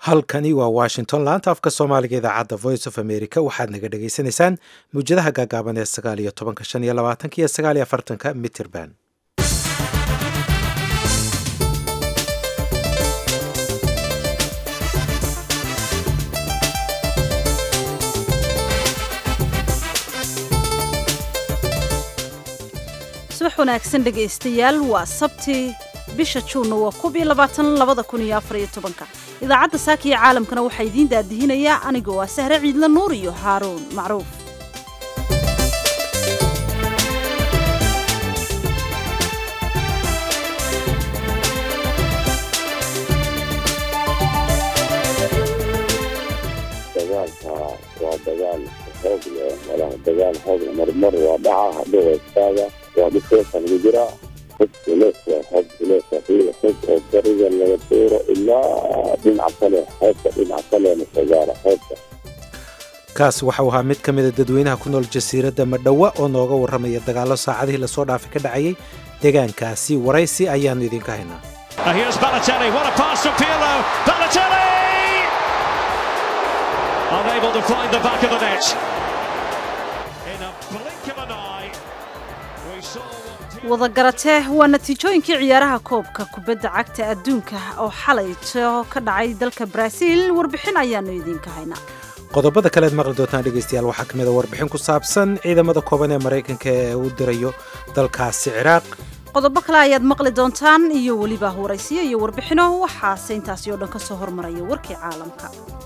halkani waa washington laanta afka soomaaliga idaacadda voice of america waxaad naga dhagaysanaysaan mawjadaha gaagaaban ee sagaal iyo tobanka shan iyo labaatanka iyo sagaal iyo afartanka mitrband subax wanaagsan dhegaystayaal waa sabti bisha juunna waa kub iyo labaatan labada kun iyo afar iyo tobanka idaacadda saaka iyo caalamkana waxaa idiin daadihinayaa aniga waa sahre ciidla nuur iyo haaruun macruuf dagaalka waa dagaal xoog leh malaha dagaal xoog leh marmar waa dhaca hadhow waa istaaga waa dhifeesa lagu jiraa xog culeys waa xog culeys waxiila xog oo bariga laga tuuro ilaa dhinaca kale xeebta dhinaca kalena sagaara xeebta kaas waxau ahaa mid ka mida dadweynaha ku nool jasiiradda madhowa oo nooga warramaya dagaallo saacadihii lasoo dhaafay ka dhacayay deegaankaasi waraysi ayaannu idinka haynaa unable to find the back of the net. In a blink of an eye, we saw what... wadagaratee waa natiijooyinkii ciyaaraha koobka kubadda cagta adduunka oo xalayto ka dhacay dalka baraaziil warbixin ayaannu idiinka haynaa qodobada kaleed maqli doontaan dhegaystayaal waxaa ka mid a warbixin ku saabsan ciidamada kooban ee maraykanka ee uu dirayo dalkaasi ciraaq qodobo kale ayaad maqli doontaan iyo weliba waraysiyo iyo warbixino waxaase intaasi oo dhan ka soo hormaraya warkii caalamka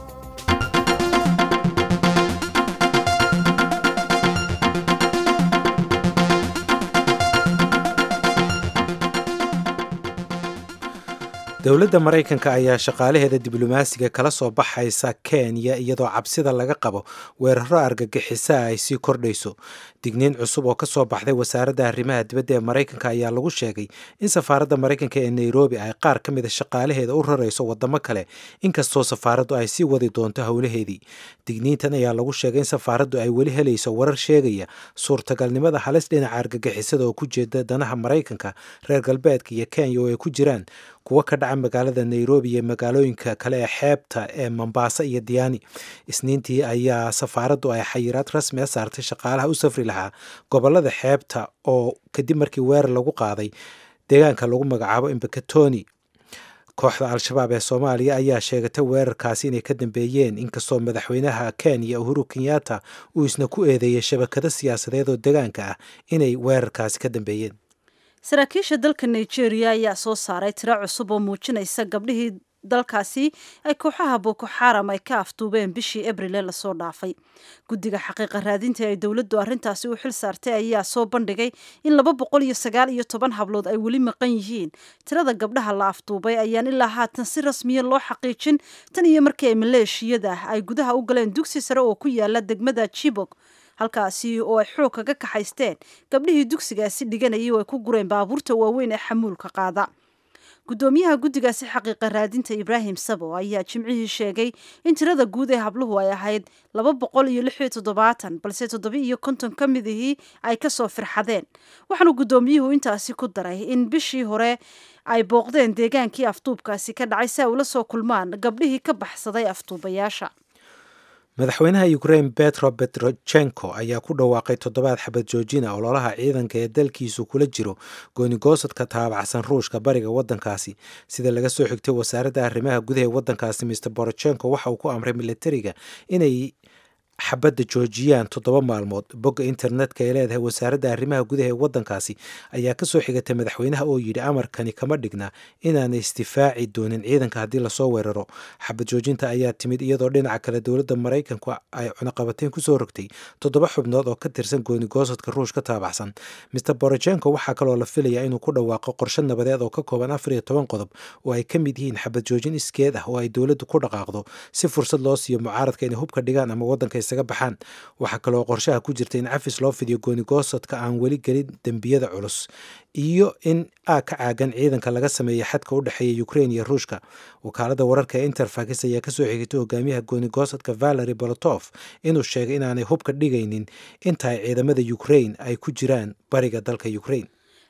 dowladda maraykanka ayaa shaqaalaheeda diblomaasiga kala soo baxaysa kenya iyadoo cabsida laga qabo weeraro argagixisaa ay sii kordhayso digniin cusub oo ka soo baxday wasaaradda arrimaha dibadda ee maraykanka ayaa lagu sheegay in safaaradda maraykanka ee nairobi ay qaar ka mida shaqaalaheeda u rarayso wadamo kale inkastoo safaaraddu ay sii wadi doonto howlaheedii digniintan ayaa lagu sheegay in safaaraddu ay weli helayso warar sheegaya suurtagalnimada halis dhinaca argagixisada oo ku jeeda danaha maraykanka reer galbeedka iyo kenya oo ay ku jiraan kuwo ka dhaca magaalada nairobi iyo magaalooyinka kale ee xeebta ee mombasa iyo diyaani isniintii ayaa safaaraddu ay xayiraad rasmi a saartay shaqaalaha u safri lahaa gobolada xeebta oo kadib markii weerar lagu qaaday deegaanka lagu magacaabo imbakatoni kooxda al-shabaab ee soomaaliya ayaa sheegatay weerarkaasi inay ka dambeeyeen inkastoo madaxweynaha kenya uhuru kenyatta uu isna ku eedeeyey shabakado siyaasadeed oo deegaanka ah inay weerarkaasi ka dambeeyeen saraakiisha dalka nigeria ayaa soo saaray tiro cusub oo muujinaysa gabdhihii dalkaasi ay kooxaha boko xaram ay ka afduubeen bishii abrile lasoo dhaafay guddiga xaqiiqa raadinta ay dowladdu arrintaasi u xil saartay ayaa soo bandhigay in laba boqol iyo sagaal iyo toban hablood ay weli maqan yihiin tirada gabdhaha la afduubay ayaan ilaa haatan si rasmiya loo xaqiijin tan iyo markii ay maleeshiyada ay gudaha u galeen dugsi sare oo ku yaala degmada jibok halkaasi oo ay xoog kaga kaxaysteen gabdhihii dugsigaasi dhiganayay oo ay ku gureen baabuurta waaweyn ee xamuulka qaada guddoomiyaha guddigaasi xaqiiqa raadinta ibraahim sabo ayaa jimcihii sheegay in tirada guud ee habluhu ay ahayd laba boqol iyo lix iyo toddobaatan balse toddoba iyo konton ka midihii ay kasoo firxadeen waxaanu guddoomiyuhu intaasi ku daray in bishii hore ay booqdeen deegaankii afduubkaasi ka dhacay si ay ula soo kulmaan gabdhihii ka baxsaday afduubayaasha madaxweynaha ukrain betro betrochenko ayaa ku dhawaaqay toddobaad xabad joojina ololaha ciidanka ee dalkiisu kula jiro goonigosadka taabacsan ruushka bariga wadankaasi sida laga soo xigtay wasaaradda arrimaha gudaha ee wadankaasi mr borochenko waxa uu ku amray militariga inay xabadda joojiyaan toddoba maalmood bogga internetka ee leedahay wasaaradda arrimaha gudaha ee wadankaasi ayaa kasoo xigatay madaxweynaha oo yidhi amarkani kama dhigna inaanay isdifaaci doonin ciidanka haddii lasoo weeraro xabad joojinta ayaa timid iyadoo dhinaca kale dowladda maraykanku ay cunaqabateyn kusoo rogtay toddoba xubnood oo ka tirsan goonigoosadka ruush ka taabacsan mr borochenko waxaa kaloo la filayaa inuu ku dhawaaqo qorshe nabadeed oo ka kooban afar iyo toban qodob oo ay ka mid yihiin xabad joojin iskeed ah oo ay dowladdu ku dhaqaaqdo si fursad loo siiyo mucaaradka inay hubka dhigaan ama wadanka isaga baxaan waxaa kaloo qorshaha ku jirta in cafis loo fidiyo goonigoosadka aan weli gelin dembiyada culus iyo in aa ka caagan ciidanka laga sameeya xadka u dhexeeya ukrain iyo ruushka wakaalada wararka ee interfax ayaa kasoo xigitay hogaamiyaha goonigoosadka valery bolotof inuu sheegay inaanay hubka dhigaynin inta ay ciidamada ukrain ay ku jiraan bariga dalka ukrain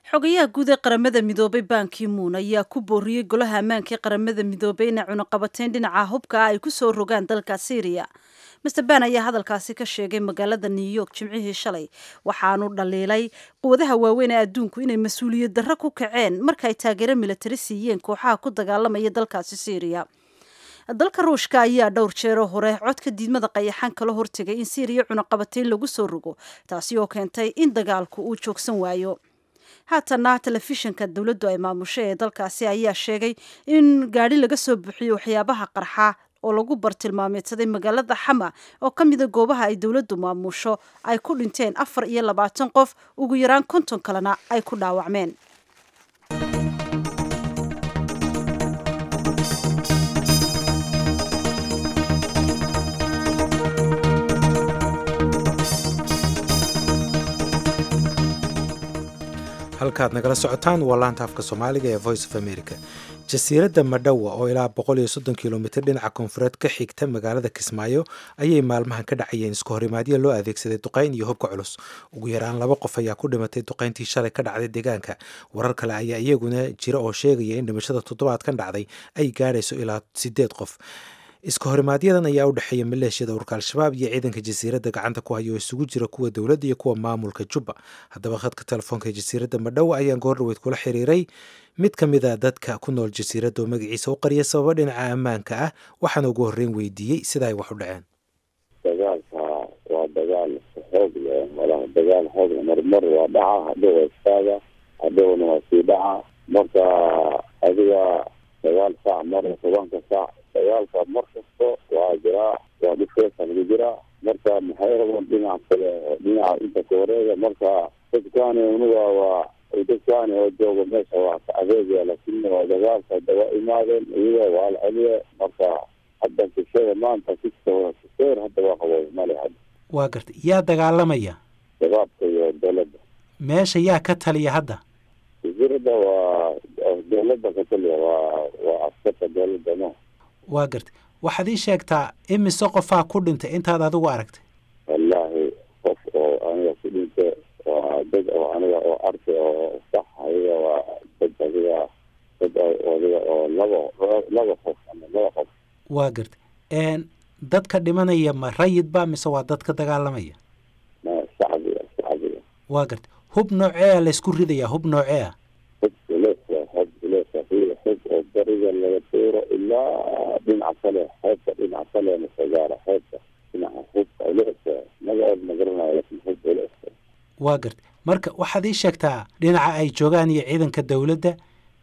xogayaha guud ee qaramada midoobay bankimuun ayaa ku booriyey golaha ammaanka ee qaramada midoobay inay cunuqabateyn dhinaca hubka ah ay ku soo rogaan dalka syriya master ban ayaa hadalkaasi ka sheegay magaalada new york jimcihii shalay waxaanu dhaliilay quwadaha waaweyn ee adduunku inay mas-uuliyad darro ku kaceen marka ay taageero militari siiyeen kooxaha ku dagaalamaya dalkaasi syriya dalka ruushka ayaa dhowr jeeroo hore codka diidmada qayaxan kala hortegay in syriya cunuqabateyn lagu soo rogo taasi oo keentay in dagaalku uu joogsan waayo haatana telefishinka dowladdu ay maamusho ee dalkaasi ayaa sheegay in gaadhi laga soo buuxiyo waxyaabaha qarxa oo lagu bartilmaameedsaday magaalada xama oo ka mida goobaha ay dowladdu maamusho ay ku dhinteen afar iyo labaatan qof ugu yaraan konton kalena ay ku dhaawacmeen halkaad nagala socotaan waa laanta afka soomaaliga ee voice of america jasiiradda madhowa oo ilaa boqol iyo soddon kilomitr dhinaca koonfureed ka xigta magaalada kismaayo ayay maalmahan ka dhacayeen isku horimaadyo loo adeegsaday duqayn iyo hubka culus ugu yaraan laba qof ayaa ku dhimatay duqayntii shalay ka dhacday deegaanka warar kale ayaa iyaguna jira oo sheegaya in dhimashada toddobaadkan dhacday ay gaadhayso ilaa sideed qof iska horimaaadyadan ayaa u dhexeeya maleeshiyada urka al-shabaab iyo ciidanka jasiiradda gacanta ku haya oo isugu jira kuwa dowladda iyo kuwa maamulka jubba haddaba khadka telefoonka ee jasiiradda madhowa ayaan goordhaweyd kula xiriiray mid ka mid a dadka ku nool jasiiradda oo magaciisa u qariya sababa dhinaca ammaanka ah waxaana ugu horreyn weydiiyey sida ay wax u dhaceen dagaalka waa dagaal xoog leh malaha dagaal xoog leh marmar waa dhaca hadhow waa istaaga hadhowna waa sii dhaca marka adiga dagaal saac mar tobanka saac dagaalka mar kasto waa jiraa waa dhifeesa lagu jiraa marka maxay rabaan dhinac kale dhinaca inta ka wareega marka dadkaani unuga waa dadkaani oo jooga meesha waa ka adeegaya laakiin waa dagaalka daba imaadeen iyaga waa la celiye marka hadda kishada maanta kista kiseer hadda waa qabo male hadda waa gartay yaa dagaalamaya shabaabka iyo dowladda meesha yaa ka taliya hadda jasiirada waa dowladda ka taliya waa waa askarta dowladda no waa gartay waxaad ii sheegtaa imise qofaa ku dhintay intaad adigu aragtay wallaahi qof oo aniga ku dhintay waa dad oo aniga oo arki oo sax adiga waa dad adiga dad adiga oo laba laba qof ama laba qof waa gartay dadka dhimanaya ma rayid ba mise waa dad ka dagaalamaya ma shacbiga shacbiga waa gartay hub noocee a laysku ridayaa hub noocee a hub ileesa hub ileesa hub oo bariga laga tuuro ilaa dhinaca kale xeebta dhinaca kale masagaara xeebta dhinaca hubka ileesa magaceed ma garanayo laakiin hub ileesa waa gartay marka waxaad ii sheegtaa dhinaca ay joogaan iyo ciidanka dowladda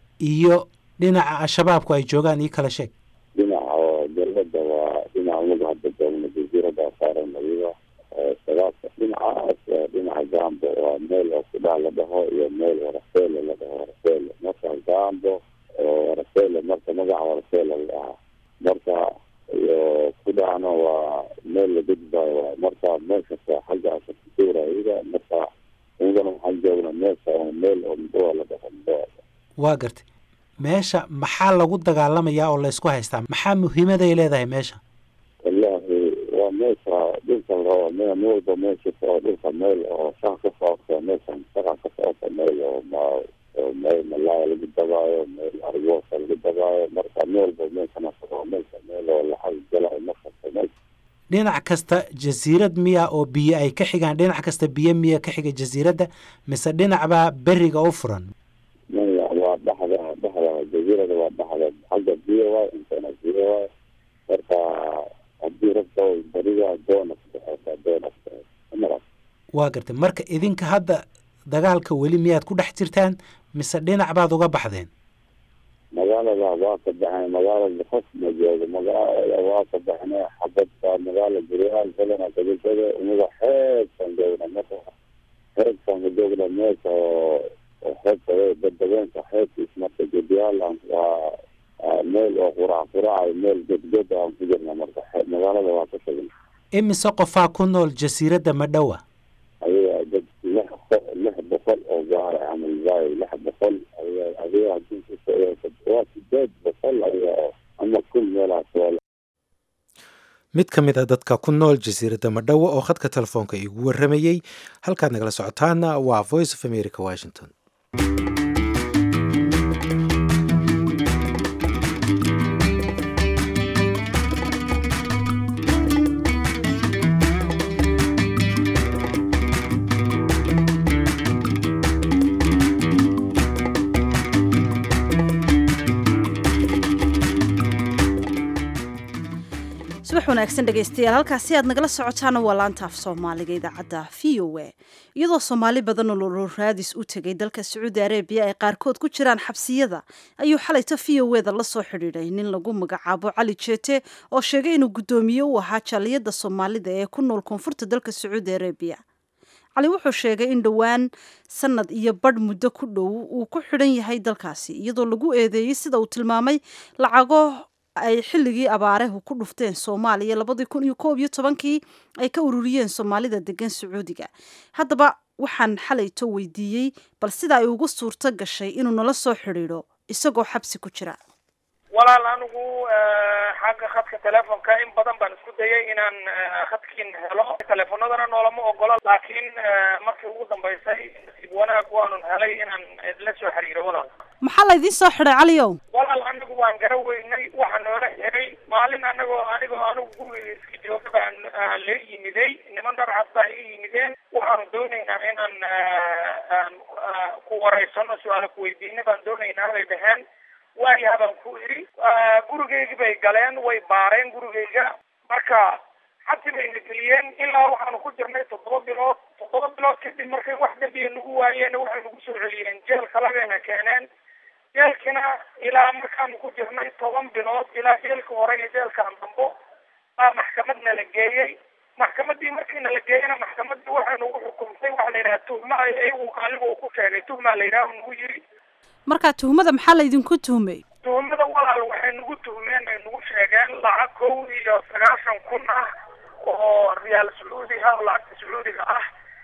iyo dhinaca al-shabaabku ay joogaan ii kala sheeg dhinaca oo dowladda waa dhinaca unuga hadda joogna jasiirada saaran adiga shabaabka dhinacaas dhinaca gambo waa meel oo kudhaa la dhaho iyo meel warafeele la dhaho warafeele marka gambo warafeele marka magaca warafeele la dhahaa marka iyo kudhahna waa meel la gudbayo waay marka meeshasa xaggaas kusuura iyaga marka iyagana waxaan joognaa meesha oo meel oo mdoa la dhaho mdoa waa gartay meesha maxaa lagu dagaalamayaa oo laysku haystaa maxaa muhiimaday leedahay meesha wallaahi waa meesha dhulka larabo me m walba meesha oo dhulka meel oo shaqa ka socota meeshan shaqa ka socota meel oo ma meel malaaya lagu dabaayo meel argoosa lagu dabaayo marka me walba meeshana meesha meel oo lacag galayo markasta meesha dhinac kasta jasiirad miya oo biyo ay ka xigaan dhinac kasta biyo miya ka xiga jasiiradda mise dhinacbaa beriga u furan maya waa dhaxda dhaxda jasiirada waa dhaxda xagga biyo waay intana biyo waay marka haddii rabta beriga doona kudhexeysa doona kudhexeysa waa gartay marka idinka hadda dagaalka weli miyaad ku dhex jirtaan mise dhinac baad uga baxdeen magaalada waa ka baxeen magaalada qof ma joogo magaalada waa ka baxnay xabadka magaala guryaal kalena kadajada unaga xeebkan joogna marka xeebkan ka joogna meesha oo xeebta badabeenka xeebkiis marka gediyaal waa meel oo qurac quraca meel gedged aan ku jirna marka magaalada waa ka tagna imise qofaa ku nool jasiiradda madhowa ayaga dad lix lix boqol oo gaara camal waayo lix boqol adiga hadii waa sideed boqol ayaga ama kun meelahaas waa mid ka mid a dadka ku nool jasiiradda madhowa oo khadka telefoonka igu warramayey halkaad nagala socotaana waa voice of america washington wanaagsan dhegaystayaal halkaasi aad nagala socotaana waa laanta af soomaaliga idaacadda v o a iyadoo soomaali badan oo lolo raadis u tegay dalka sacuudi arabiya ay qaarkood ku jiraan xabsiyada ayuu xalayto v o eda la soo xidhiidhay nin lagu magacaabo cali jeete oo sheegay inuu guddoomiye u ahaa jaaliyadda soomaalida ee ku nool koonfurta dalka sacuudi arabiya cali wuxuu sheegay in dhowaan sanad iyo badh muddo ku dhow uu ku xidhan yahay dalkaasi iyadoo lagu eedeeyey sida uu tilmaamay lacago ay xilligii abaarehu ku dhufteen soomaaliya labadii kun iyo koob iyo tobankii ay ka ururiyeen soomaalida degan sacuudiga haddaba waxaan xalayto weydiiyey bal sida ay ugu suurto gashay inuu nala soo xidhiidho isagoo xabsi ku jira walaal anigu xagga khadka telefonka in badan baan isku dayay inaan khadkiin helo teleefonadana noolama ogolo laakiin markii ugu dambaysay nasiib wanaag waanun helay inaan la soo xiriiro walaal maxaa laydiin soo xidhay caliyow walaal anigu waan gara weynay waxaa noola xiray maalin anagoo anigoo anigu guriga iska jooga baan la yimiday niman dharcad baa i yimideen waxaanu doonaynaa inaan ku wareysano su-aala kuweydiina baan doonaynaa bay dhaheen waayaha baan ku idhi gurigeygii bay galeen way baareen gurigeyga marka xabsi bayna geliyeen ilaa waxaanu ku jirnay toddoba bilood toddoba bilood kadib markay wax dambiya nagu waayeen waxay nagu soo celiyeen jeel kalagayna keeneen jeelkina ilaa markaanu ku jirnay toban bilood ilaa jeelka hore iyo jeelkaan dambo baa maxkamadna la geeyey maxkamadii markiina la geeyena maxkamadii waxay nagu xukumtay waxa la yidhaha tuhma iyagu aliga uu ku sheegay tuhmaa la yidhaha nagu yiri marka tuhmada maxaa laydinku tuhmay tuhmada walaal waxay nagu tuhmeen ay nagu sheegeen lacag kow iyo sagaashan kun ah oo riyaal sacuudi ah oo lacagta sacuudiga ah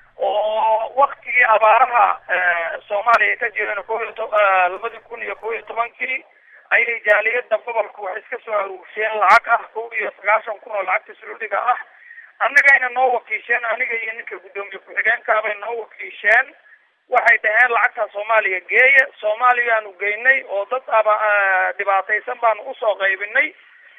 oo waktigii abaaraha soomaaliya ay ka jireen ko iyo to labadii kun iyo kow iyo tobankii ayay jaaliyada gobolka waxay iska soo aruursheen lacag ah kow iyo sagaashan kun oo lacagta sacuudiga ah annagayna noo wakiisheen aniga iyo ninka guddoomiye ku-xigeenkaabay noo wakiisheen waxay dhaheen lacagta soomaaliya geeya soomaaliyaanu geynay oo dad aba dhibaataysan baanu usoo qaybinay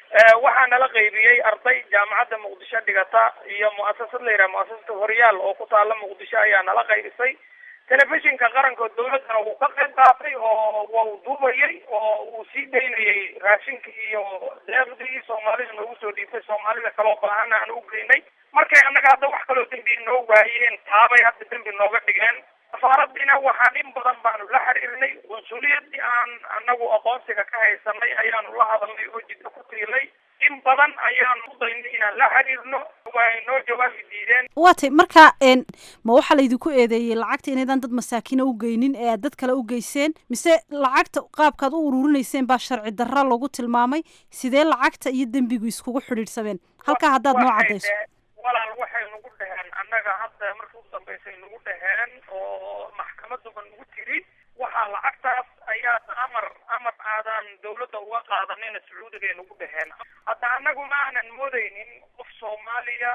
waxaa nala qaybiyey arday jaamacadda muqdisho dhigata iyo muasasad la yidhaha muasasada horyaal oo ku taala muqdisho ayaa nala qaybisay telefishinka qaranka dawladdana wuu ka qayb qaatay oo wau duubayay oo uu sii daynayay raashinkii iyo deeqdii soomaalida noogu soo dhiibtay soomaalida kaloo baahana aan u geynay markay annaga hadda wax kaloo dembi noo waayeen taabay hadda dembi nooga dhigeen safaaradiina waxaan in badan baanu la xiriirnay qunsuliyadii aan anagu aqoonsiga ka haysanay ayaanu la hadalnay oo jiddo ku tiilay in badan ayaanu u daynay inaan la xiriirno way noo jawaabi diideen waa tay marka ma waxaa laydinku eedeeyey lacagta inaydan dad masaakiina u geynin ee aad dad kale u geyseen mise lacagta qaabkaad u ururinayseen baa sharci darra lagu tilmaamay sidee lacagta iyo dembigu iskugu xidhiidhsameen halkaa haddaad noo caddayso walaal waxay nagu dhaheen annaga hadda markii u dambaysay nagu dhaheen oo maxkamaduba nagu tiri waxaa lacagtaas ayaa amar amar aadan dawladda uga qaadanina sacuudigay nagu dhaheen hadda annagu ma aanan moodaynin qof soomaaliya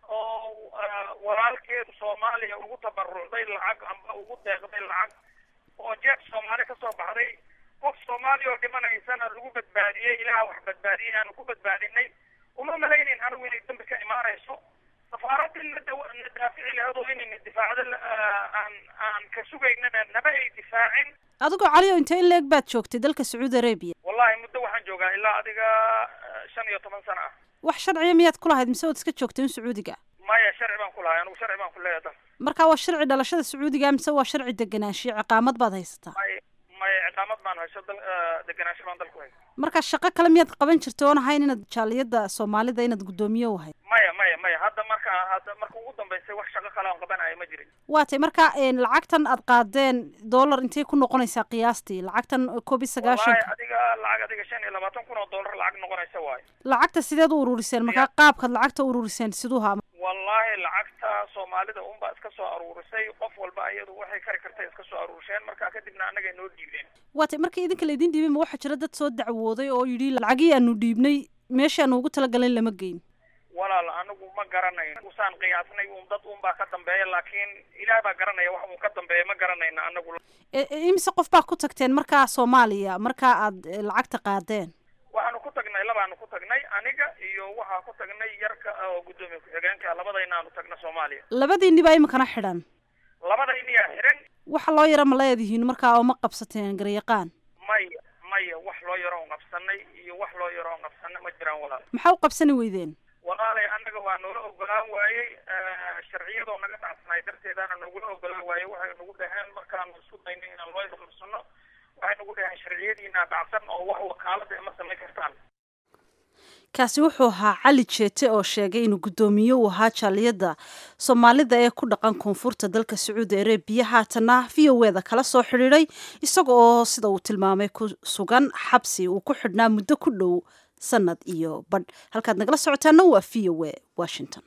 oo walaalkeedu soomaaliya ugu tabarucday lacag amba ugu deeqday lacag oo jeeb soomaali kasoo baxday qof soomaaliya oo dhimanaysana lagu badbaadiyey ilaah wax badbaadiyey aanu ku badbaadinay uma malaynin anigu inay dambi ka imaanayso safaaradii na daafici lahayd oo inayna difaacdo aan aan ka sugaynana naba ay difaacin adigoo caliyo intee in leeg baad joogtay dalka sacuudi arabiya wallahi muddo waxaan joogaa ilaa adiga shan iyo toban sano ah wax sharciya miyaad ku lahayd mise waad iska joogtay in sacuudiga maya sharci baan ku lahay anigu sharci baan ku leeyahay dal marka waa sharci dhalashada sacuudiga mise waa sharci deganaanshiyo ciqaamad baad haysataa may maya ciqaamad baan hayso dal deganaansho baan dalku haysa marka shaqo kale miyaad qaban jirtay oon ahayn inaad jaaliyadda soomaalida inaad guddoomiye u ahayd maya maya maya hadda marka hadda marka ugu dambaysay wax shaqo kale aan qabanayo ma jirin waa tay marka lacagtan aad qaadeen dollar intay ku noqonaysaa qiyaastii lacagtan koob iyo sagaashan wallahi adiga lacag adiga shan iyo labaatan kun oo dollar lacag noqonaysa waayo lacagta sideed u ururiseen markaa qaabkaad lacagta u ururiseen siduuha wallahi lacagta soomaalida unbaa iska soo aruurisay qof walba iyadu waxay kari kartay iska soo aruurisheen markaa kadibna annagay noo dhiibeen waa tay marka idinka laydin dhiibay ma waxaa jira dad soo dacwooday oo yidhi lacagii aanu dhiibnay meeshii aanu ugu talagalin lama geyn walaal anigu ma garanayn usaan qiyaasnay un dad un baa ka dambeeya laakiin ilaah baa garanaya wax uu ka dambeeya ma garanayna anagu imise qof baa ku tagteen markaa soomaaliya markaa aad lacagta qaadeen waxaanu ku tagnay labaanu ku tagnay aniga iyo waxaa ku tagnay yarka oo guddoomiye ku-xigeenka labadayna aanu tagna soomaaliya labadiinni baa iminkana xidhan labadayniyaa xiran waxa loo yara ma leedihiin markaa oo ma qabsateen garyaqaan maya maya wax loo yaro on qabsanay iyo wax loo yaro on qabsana ma jiraan walaal maxaa u qabsani weydeen naga dhacsanaay darteedaana nagula ogolaan waaye waxay nagu dhaheen markaanu isku dayno inaan loo iqabsano waxay nagu dhaheen sharciyadiina dhacsan oo wax wakaalada ima samayn kartaan kaasi wuxuu ahaa cali jeete oo sheegay inuu guddoomiye u ahaa jaaliyadda soomaalida ee ku dhaqan koonfurta dalka sacuudi arabiya haatana v o eda kala soo xidhiiday isaga oo sida uu tilmaamay ku sugan xabsi uu ku xidhnaa muddo ku dhow sanad iyo badh halkaad nagala socotaana waa v o e washington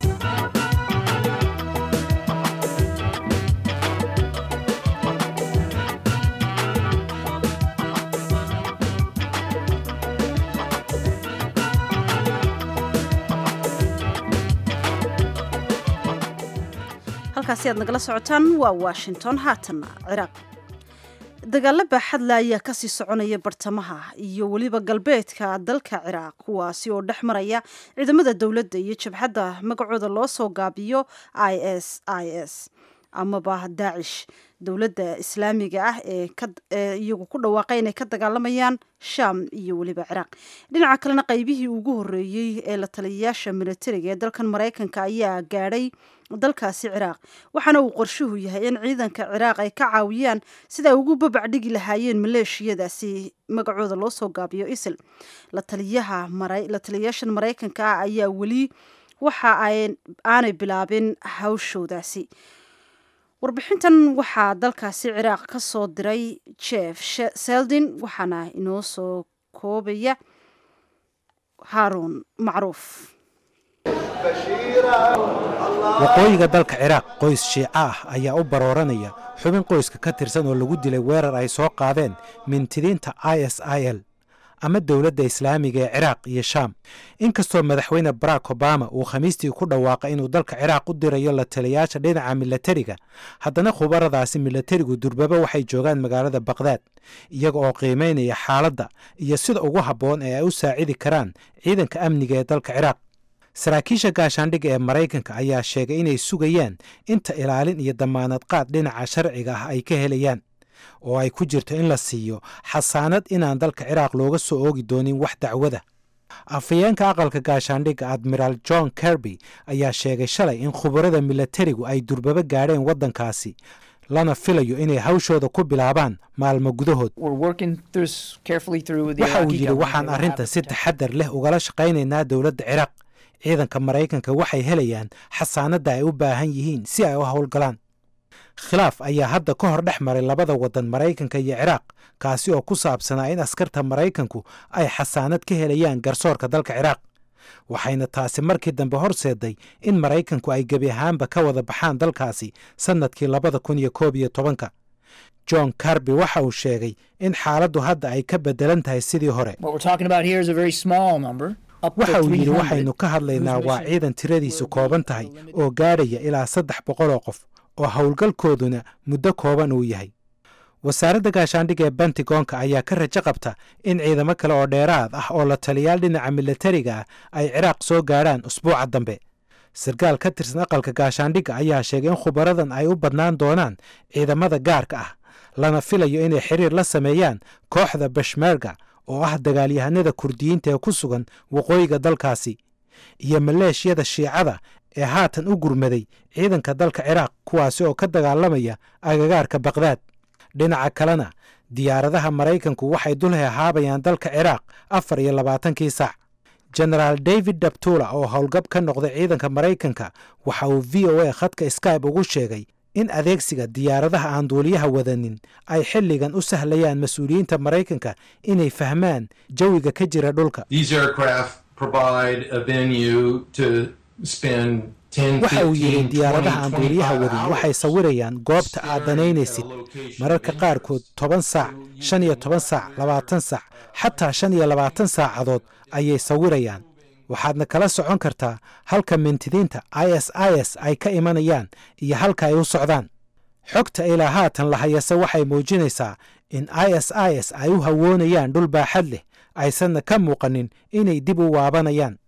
halkaasi aad nagala socotaan waa washington haatanna ciraaq dagaalo baaxadle ayaa kasii soconaya bartamaha iyo weliba galbeedka dalka ciraaq kuwaasi oo dhex maraya ciidamada dowladda iyo jabhadda magacooda loo soo gaabiyo i s i s amaba daacish dowladda islaamiga ah ee iyagu ku dhawaaqay inay ka dagaalamayaan sham iyo weliba ciraaq dhinaca kalena qaybihii ugu horeeyey ee la taliyayaasha militariga ee dalkan maraykanka ayaa gaadhay dalkaasi ciraaq waxaana uu qorshuhu yahay in ciidanka ciraaq ay ka caawiyaan sida ay ugu babac dhigi lahaayeen maleeshiyadaasi magacooda loo soo gaabiyo isil la taliyaha la taliyayaashan maraykanka ah ayaa weli waxa aanay bilaabin hawshoodaasi warbixintan waxaa dalkaasi ciraaq ka soo diray jeff seldin waxaana inoo soo koobaya haaruun macruuf waqooyiga dalka ciraaq qoys shiico ah ayaa u barooranaya xubin qoyska ka tirsan oo lagu dilay weerar ay soo qaadeen mintidiinta i s i l ama dowladda islaamiga ee ciraaq iyo shaam inkastoo madaxweyne barack obama uu khamiistii ku dhawaaqay inuu dalka ciraaq u dirayo la taliyayaasha dhinaca milatariga haddana khubaradaasi milatarigu durbaba waxay joogaan magaalada bakhdad iyaga oo qiimaynaya xaaladda iyo sida ugu habboon ee ay u saacidi karaan ciidanka amniga ee dalka ciraaq saraakiisha gaashaandhigga ee maraykanka ayaa sheegay inay sugayaan inta ilaalin iyo damaanad qaad dhinaca sharciga ah ay ka helayaan oo ay ku jirto in la siiyo xasaanad inaan dalka ciraaq looga soo oogi doonin wax dacwada afhayeenka aqalka gaashaandhigga admiraal john kerby ayaa sheegay shalay in khubarada milatarigu ay durbaba gaadheen waddankaasi lana filayo inay hawshooda ku bilaabaan maalmo gudahood waxa uu yidhi waxaan arrintan si taxadar leh ugala shaqaynaynaa dowladda ciraaq ciidanka maraykanka waxay helayaan xasaanadda ay u baahan yihiin si ay u howlgalaan khilaaf ayaa hadda ka hor dhex maray labada waddan maraykanka iyo ciraaq kaasi oo ku saabsanaa in askarta maraykanku ay xasaanad ka helayaan garsoorka dalka ciraaq waxayna taasi markii dambe horseeday in maraykanku ay gebi ahaanba ka wada baxaan dalkaasi sannadkii labada kun iyo koob iyo tobanka john carby waxa uu sheegay in xaaladdu hadda ay ka beddelan tahay sidii hore waxa uu yidhi waxaynu ka hadlaynaa waa ciidan tiradiisu kooban tahay oo gaadhaya ilaa saddex boqol oo qof oo howlgalkooduna muddo kooban uu yahay wasaaradda gaashaandhigga ee bentigoonka ayaa ka rajo qabta in ciidamo kale oo dheeraad ah oo la taliyaal dhinaca milatariga ah ay ciraaq soo gaadhaan usbuuca dambe sarkaal ka tirsan aqalka gaashaandhigga ayaa sheegay in khubaradan ay u badnaan doonaan ciidamada gaarka ah lana filayo inay xiriir la sameeyaan kooxda bashmerga oo ah dagaalyahanada kurdiyiinta ee ku sugan waqooyiga dalkaasi iyo maleeshiyada shiicada ee haatan u gurmaday ciidanka dalka ciraaq kuwaasi oo ka dagaalamaya agagaarka bakhdad dhinaca kalena diyaaradaha maraykanku waxay dul hehaabayaan dalka ciraaq afar iyo labaatankii saac genaraal david dabtula oo howlgab ka noqday ciidanka maraykanka waxa uu v o a khadka skybe ugu sheegay in adeegsiga diyaaradaha aan duuliyaha wadanin ay xilligan u sahlayaan mas-uuliyiinta maraykanka inay fahmaan jawiga ka jira dhulka waxa uu yidhi diyaaradaha aan duuliyaha wadin waxay sawirayaan goobta aad danaynaysid mararka qaarkood toban saac shan iyo toban saac labaatan saac xataa shan iyo labaatan saacadood ayay sawirayaan waxaadna kala socon kartaa halka mintidiinta i s i s ay ka imanayaan iyo halka ay u socdaan xogta ilaa haatan la hayase waxay muujinaysaa in i s i s ay u hawoonayaan dhul baaxad leh aysanna ka muuqanin inay dib u waabanayaan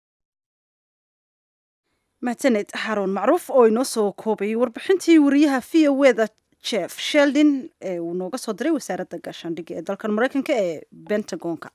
mahadsaned xaruun macruuf oo inoo soo koobayay warbixintii wariyaha v o eda jeff sheldin ee uu nooga soo diray wasaaradda gaashaandhigga ee dalkan maraykanka ee bentagonka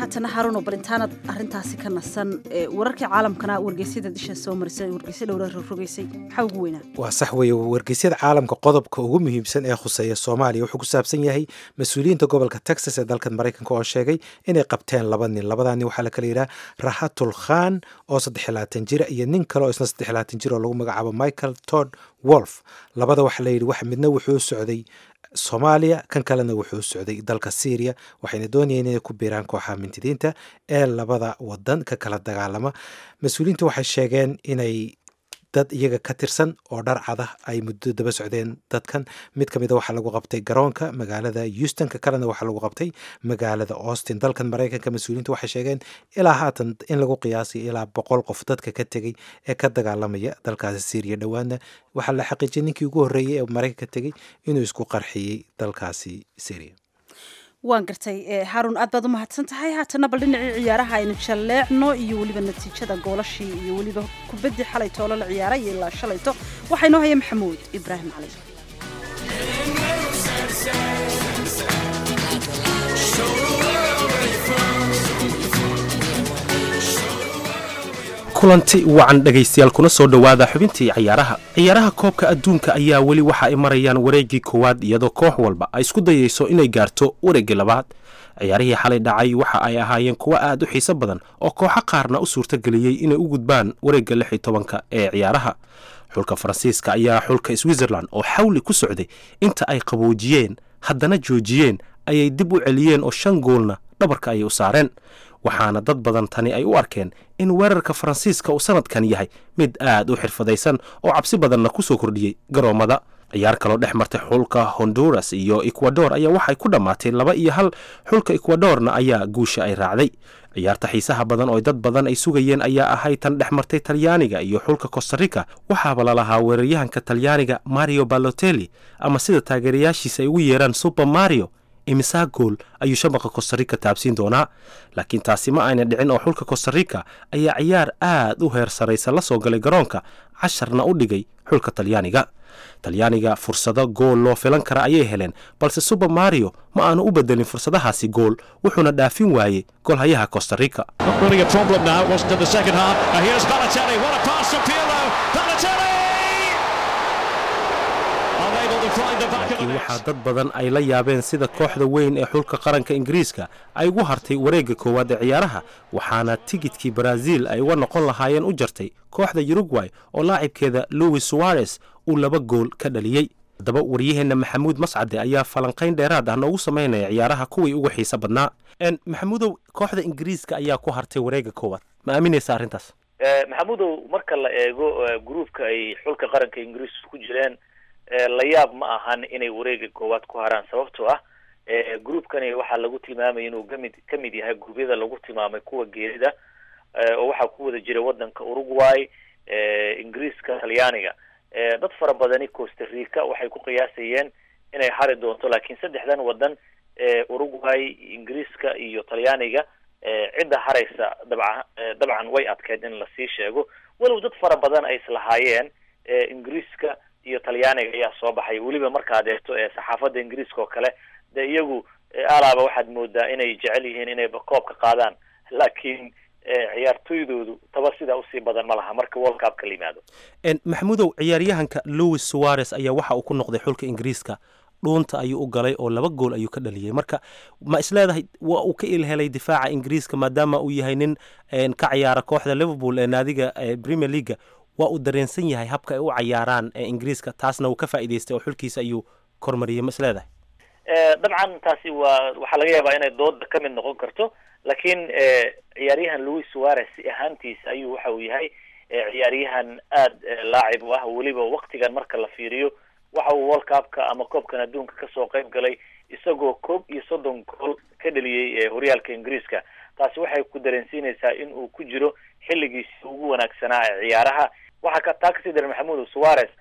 haatana haruno bal intaanad arrintaasi ka nasan wararkii caalamkana wargeysyada disha soo marisay wargeysya dhowra rogrogeysay maxaa ugu weynaa waa sax weeye wargeysyada caalamka qodobka ugu muhiimsan ee khuseeya soomaaliya wuxuu ku saabsan yahay mas-uuliyiinta gobolka texas ee dalkan maraykanka oo sheegay inay qabteen laba nin labadaa nin waxaa la kala yidhaha rahatul khan oo saddexlaatan jira iyo nin kale oo isna saddexlaatan jir oo lagu magacaabo michael todd wolf labada waxaa la yidhi wax midna wuxuu socday soomaaliya kan kalena wuxuu socday dalka syriya waxayna doonayeen inay ku biiraan kooxaha mintidiinta ee labada wadan ka kala dagaalama mas-uuliyiintu waxay sheegeen inay dad iyaga ka tirsan oo dhar cada ay muddo daba socdeen dadkan mid ka mida waxaa lagu qabtay garoonka magaalada houston ka kalena waxaa lagu qabtay magaalada austin dalkan maraykanka mas-uuliyiintu waxay sheegeen ilaa haatan in lagu qiyaasay ilaa boqol qof dadka ka tegey ee ka dagaalamaya dalkaasi syriya dhowaana waxaa la xaqiijiyay ninkii ugu horreeyey ee maraykanka tegey inuu isku qarxiyey dalkaasi syria waan gartay haarun aad baad u mahadsan tahay haatana bal dhinacii ciyaaraha aynu jalleecno iyo weliba natiijada goolashii iyo weliba kubaddii xalay toolo la ciyaaray iyo ilaa shalayto waxaa inoo haya maxamuud ibraahim cali kulanti wacan dhegaystayaal kuna soo dhowaada xubintii ciyaaraha ciyaaraha koobka adduunka ayaa weli waxa ay marayaan wareeggii koowaad iyadoo koox walba ay isku dayayso inay gaarto wareeggii labaad ciyaarihii xalay dhacay waxa ay ahaayeen kuwo aad u xiiso badan oo kooxo qaarna u suurtageliyey inay u gudbaan wareegga lix iyo tobanka ee ciyaaraha xulka faransiiska ayaa xulka switzerland oo xawli ku socday inta ay qaboojiyeen haddana joojiyeen ayay dib u celiyeen oo shan goolna dhabarka ayay u saareen waxaana dad badan tani ay u arkeen in weerarka faransiiska uu sanadkan yahay mid aad u xirfadaysan oo cabsi badanna ku soo kordhiyey garoommada ciyaar kaloo dhex martay xulka honduras iyo ecuador ayaa waxay ku dhammaatay laba iyo hal xulka ecuadorna ayaa guusha ay raacday ciyaarta xiisaha badan oo dad badan ay sugayeen ayaa ahay tan dhex martay talyaaniga iyo xulka costarica waxaaba lalahaa weeraryahanka talyaaniga mario balotelli ama sida taageerayaashiisa ay ugu yeeraan super mario imisaa gool ayuu shabaqa costarica taabsiin doonaa laakiin taasi ma ayna dhicin oo xulka costarica ayaa ciyaar aad u heer saraysa la soo galay garoonka casharna u dhigay xulka talyaaniga talyaaniga fursado gool loo filan kara ayay heleen balse super mario ma aanu u bedelin fursadahaasi gool wuxuuna dhaafin waayey golhayaha costarica laakiin waxaa dad badan ay la yaabeen sida kooxda weyn ee xulka qaranka ingiriiska ay ugu hartay wareegga koowaad ee ciyaaraha waxaana tigidkii baraaziil ay uga noqon lahaayeen u jartay kooxda yurugway oo laacibkeeda louis suwarez uu laba gool ka dhaliyey haddaba waryaheenna maxamuud mascade ayaa falanqayn dheeraad ah noogu samaynaya ciyaaraha kuwii ugu xiiso badnaa maxamuudow kooxda ingiriiska ayaa ku hartay wareegga koowaad ma aaminaysa arrintaas maxamuudow marka la eego gruupka ay xulka qaranka ingiriiska ku jireen la yaab ma ahan inay wareega koowaad ku haraan sababtoo ah groupkani waxaa lagu tilmaamaya inuu kamid ka mid yahay gruubyada lagu tilmaamay kuwa geerida oo waxaa ku wada jira wadanka uruguay ingiriiska talyaaniga dad fara badani costa rica waxay ku qiyaasayeen inay hari doonto laakiin saddexdan wadan uruguay ingiriiska iyo talyaaniga cidda haraysa dabca dabcan way adkeyd in lasii sheego walow dad fara badan ay islahaayeen ingiriiska iyo talyaaniga ayaa soo baxay weliba markaad eegto ee saxaafadda ingiriiska oo kale dee iyagu alaaba waxaad moodaa inay jecel yihiin inay koobka qaadaan laakiin ciyaartoydoodu taba sidaa usii badan ma laha marka world cupka la yimaado maxamuudow ciyaaryahanka louis suarez ayaa waxa uu ku noqday xulka ingiriiska dhuunta ayuu u galay oo laba gool ayuu ka dhaliyey marka ma isleedahay waa uu ka ilhelay difaaca ingiriiska maadaama uu yahay nin ka ciyaara kooxda liverpool ee naadiga premier leaga waa uu dareensan yahay habka ay u cayaaraan ee ingiriiska taasna uu ka faa'idaystay oo xulkiisa ayuu kormariyey ma isleedahay dabcan taasi waa waxaa laga yaabaa inay dooda ka mid noqon karto laakiin ciyaaryahan louis suarez si ahaantiisa ayuu waxa uu yahay ciyaaryahan aad laacib u ah weliba waktigan marka la fiiriyo waxa uu world cupka ama koobkan adduunka kasoo qayb galay isagoo koob iyo soddon gool ka dheliyey horyaalka ingiriiska taasi waxay ku dareensiinaysaa in uu ku jiro xilligiisi ugu wanaagsanaa ee ciyaaraha waxaa ka taa kasii daran maxamuud suarez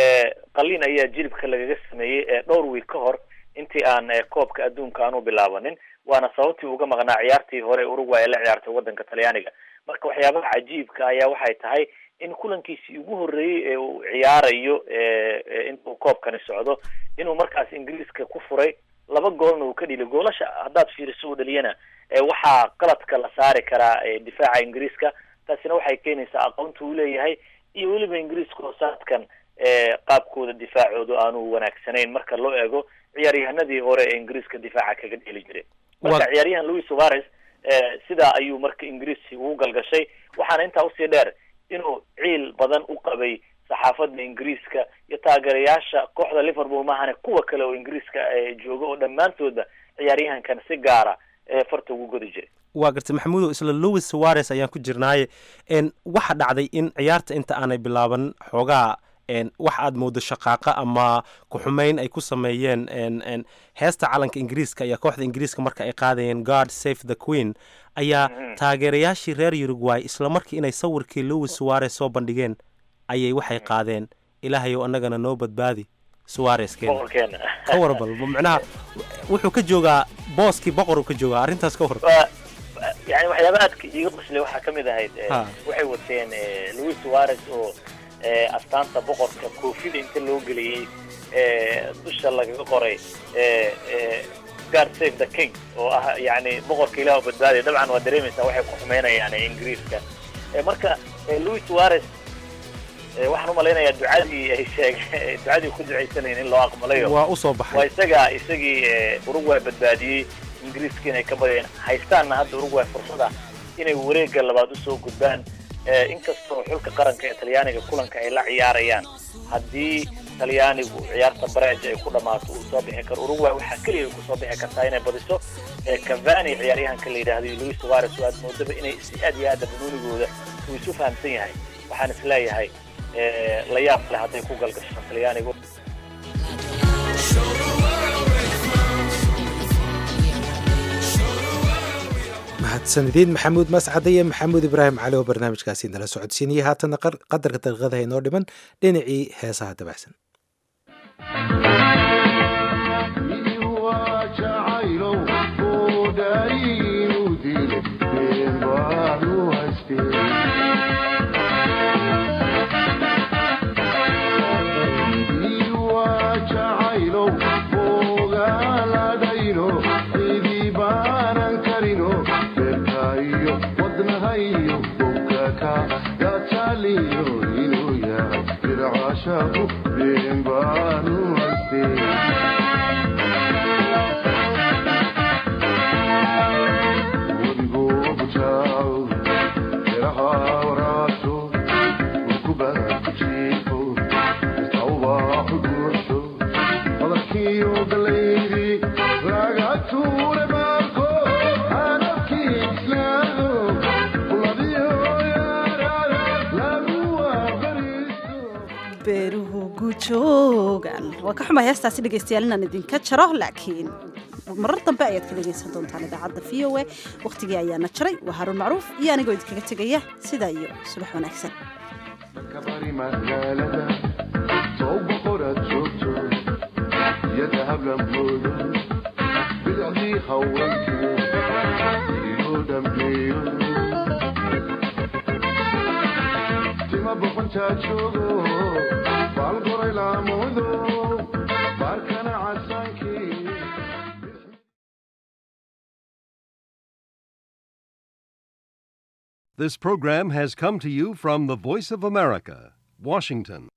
qalin ayaa jilibka lagaga sameeyey ee dhowr wiil ka hor intii aan koobka adduunka aanu bilaabanin waana sababtii uga maqnaa ciyaartii hore uruguay ee la ciyaartay wadanka talyaaniga marka waxyaabaha cajiibka ayaa waxay tahay in kulankiisii ugu horreeyey ee uu ciyaarayo intuu koobkani socdo inuu markaas ingiriiska ku furay laba goolna uu ka dhili goolasha haddaad fiiriso uu dhaliyana waxaa qaladka la saari karaa difaaca ingiriiska taasina waxay keenaysaa aqoonta uu leeyahay iyo weliba ingiriiska oo saadkan qaabkooda difaacoodu aanu wanaagsanayn marka loo eego ciyaaryahanadii hore ee ingiriiska difaaca kaga dheli jiray marka ciyaaryahan louis suarez sidaa ayuu marka ingiriisi ugu galgashay waxaana intaa usii dheer inuu ciil badan u qabay saxaafada ingiriiska iyo taageerayaasha kooxda liverpool maahane kuwa kale oo ingiriiska jooga oo dhammaantoodba ciyaaryahankan si gaara farta ugu godi jiray waa gartay maxamuudow isla louis suarez ayaan ku jirnaaye waxa dhacday in ciyaarta inta aanay bilaaban xoogaa wax aad moodo shaqaaqa ama ku-xumeyn ay ku sameeyeen heesta calanka ingiriiska ayaa kooxda ingiriiska marka ay qaadayeen guard safe the queen ayaa taageerayaashii reer uruguay isla markii inay sawirkii louis suarez soo bandhigeen ayay waxay qaadeen ilaahayow annagana noo badbaadi suarezkeena ka warbal micnaha wuxuu ka joogaa booskii boqoruu ka joogaa arrintaas ka war yani waxyaaba aadka iiga qoslay waxaa ka mid ahayd waxay wateen louis suarez oo astaanta boqorka koofida inta loo geliyey dusha lagaga qoray guard save the king oo ah yani boqorka ilah oo badbaadiya dabcan waa dareemaysaa waxay ku xumeynayaan ingiriiska marka louis suarez waxaan umalaynayaa ducadii ay sheeg ducadii ku ducaysanayn in loo aqbalayo waa usoo baxay waa isaga isagii uruguay badbaadiyey ingiriiska inay ka badiyeen haystaanna hadda uruguay fursada inay wareega labaad usoo gudbaan inkastoo xulka qaranka ee talyaaniga kulanka ay la ciyaarayaan haddii talyaanigu ciyaarta bareej ay ku dhamaato uu soo bixi karo uruguay waxaa keliya ay kusoo bixi kartaa inay badiso cavani ciyaaryahanka la yidhaahdo iyo louis suarez oo aad moodaba inay si aad iyo aada banuunigooda uu isu fahamsan yahay waxaan is leeyahay la yaab leh hadday ku galgasho talyaanigu mahadsanidin maxamuud mascade iyo maxamuud ibraahim cali oo barnaamijkaasi nala socodsiinaya haatanna qadarka daqiiqadaha inoo dhiman dhinacii heesaha dabacsan beeruhu gujoogan waa ka xumay heestaasi dhegaystayaal inaan idinka jaro laakiin marar dambe ayaad ka dhegaysan doontaan idaacadda v o a wakhtigii ayaana jaray waa haruun macruuf iyo anigoo idinkaga tegaya sidaa iyo subax wanaagsan This program has come to you from the Voice of America, Washington.